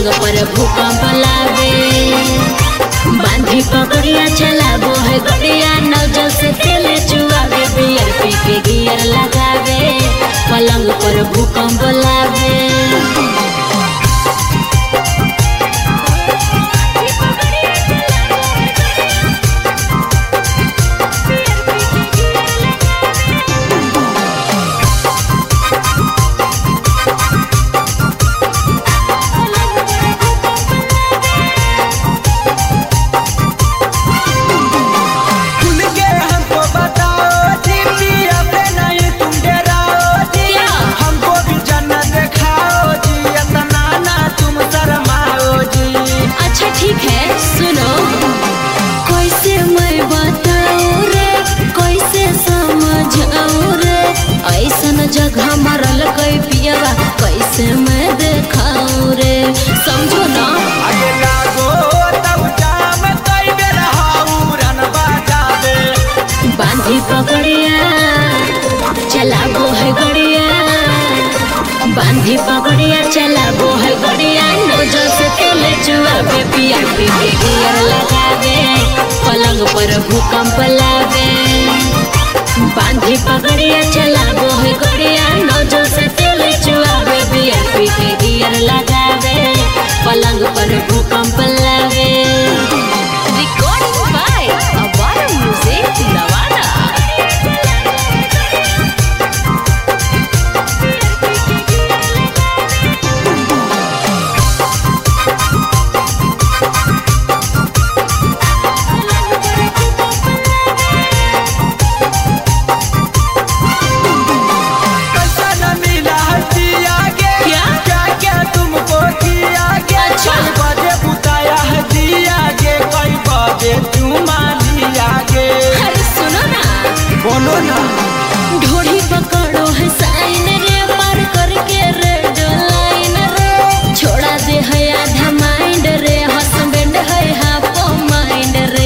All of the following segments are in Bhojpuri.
पलंग पर भूकंप लावे बांधी पकड़िया चलाबो है गड़िया नौजल से तेल चुआवे बियर पी के गियर लगावे पलंग पर भूकंप लावे खुल के हमको बताओ जी पिया पे नहीं तुम डराओ जी क्या? हमको भी जन्नत दिखाओ जी इतना ना तुम शर्माओ जी अच्छा ठीक है सुनो कैसे मैं बताऊं रे कैसे समझाऊं रे ऐसन जगह मरल कई पियवा कैसे मैं देखाऊं रे समझो ना आगे लागो तब जाम कई बेर हाउरन बजावे बांधी पकड़िया चलाबो है गड़िया बांधी पकड़िया चलाबो है गड़िया नोजल से तेल चुआवे पिया पी के गियर लगावे पलंग पर भूकंप लावे बांधी पकड़िया चलाबो है गड़िया नोजल से तेल चुआवे पिया पी के गियर लगावे पलंग पर भूकंप लावे Recording by Avara Music Navara. कैसा न मिला है जिया के क्या? क्या क्या तुमको किया के अच्छा। कई बजे बुताया है जिया के कई बजे चुमा लिया के अरे सुनो ना बोलो ना ढोढ़ी पकड़ो है साइन रे पार करके रेड लाइन रे छोड़ा दे है आधा माइंड रे हसबैंड है हाफ माइंड रे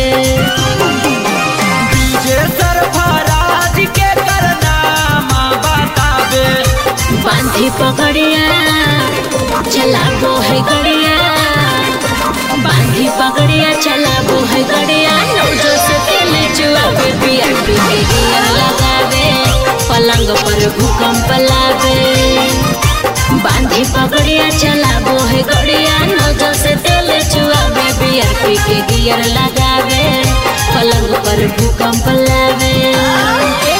डीजे सरफराज के करना माँ बतावे बांधी पकड़िया चलाबो है गड़िया बांधी पकड़िया चलाबो है गड़िया नौजो से तेल चुआवे पिया पी के गियर लगावे पलंग पर भूकंप लावे बांधी पकड़िया चलाबो है गड़िया नौजो से तेल चुआवे बियर पी के गियर लगावे पलंग पर भूकंप लावे